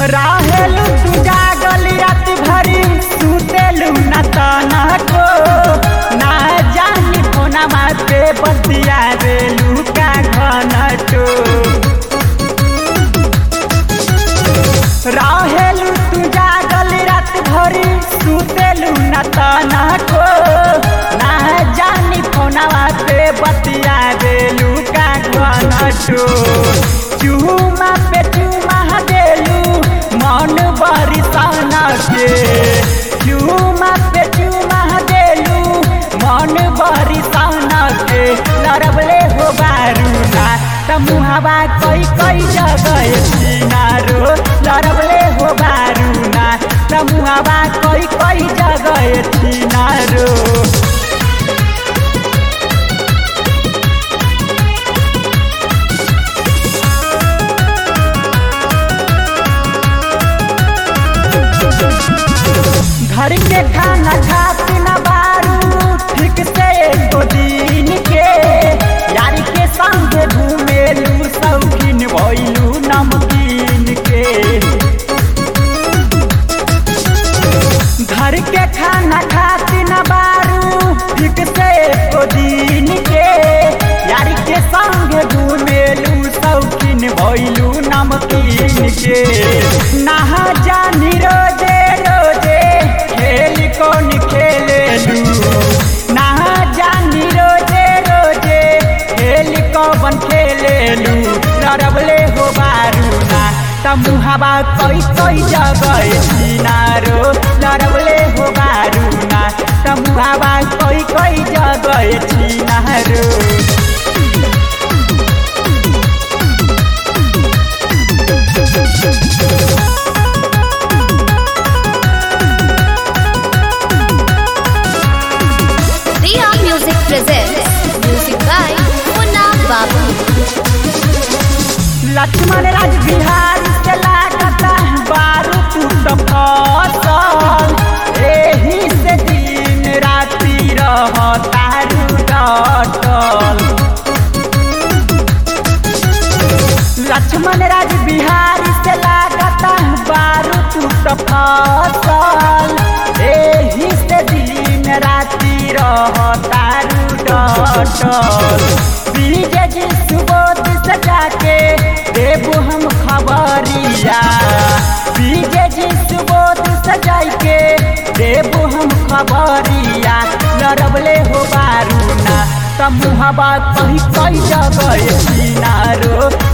राहेलु तू जागल रात भरी सुतेलु न तनको ना जानी कोना माते बतिया रेलु का घनटो राहेलु तू जागल रात भरी सुतेलु न तनको ना जानी कोना माते बतिया रेलु का घनटो चूमा पे चूमा देलू मन बरी सहना के चूमा पे चूमा देलू मन बरी सहना के लड़बले हो बारूना त मुहावा कई कई जगह सिनारो लड़बले हो बारूना त मुहावा कई कई जगह सिनारो घर के खाना खात न बारू ठीक से एको दिन के यार के संग घूमेलू शौकीन भइलू नमकीन के घर के खाना खात न बारू ठीक से एको दिन के यार के संग घूमेलू शौकीन भइलू नमकीन के नहा जानी रोजे रोजे खेल कौन खेलेलू नहा जानी रोजे रोजे खेल कौन खेलेलू लड़बले हो बारूना त मुहावा कई कई जगह सिनारो लड़बले हो बारूना त मुहावा कई कई जगह सिनारो Riya Music presents music by Munna Babu. Laxman Raj Bihar से लागता बारू तू तो फसल एही से दिन राति रह तारू डटल लक्ष्मण राज बिहार से लागता बारू तू तो फसल एही से दिन राति रह तारू डटल बीजे जी सुबोध सजा के देबू हम खबरिया बीजे जी सुबोध सजाई के देबू हम खबरिया लड़बले हो बारूना त मुहबा कहीं कई जगह सिनारो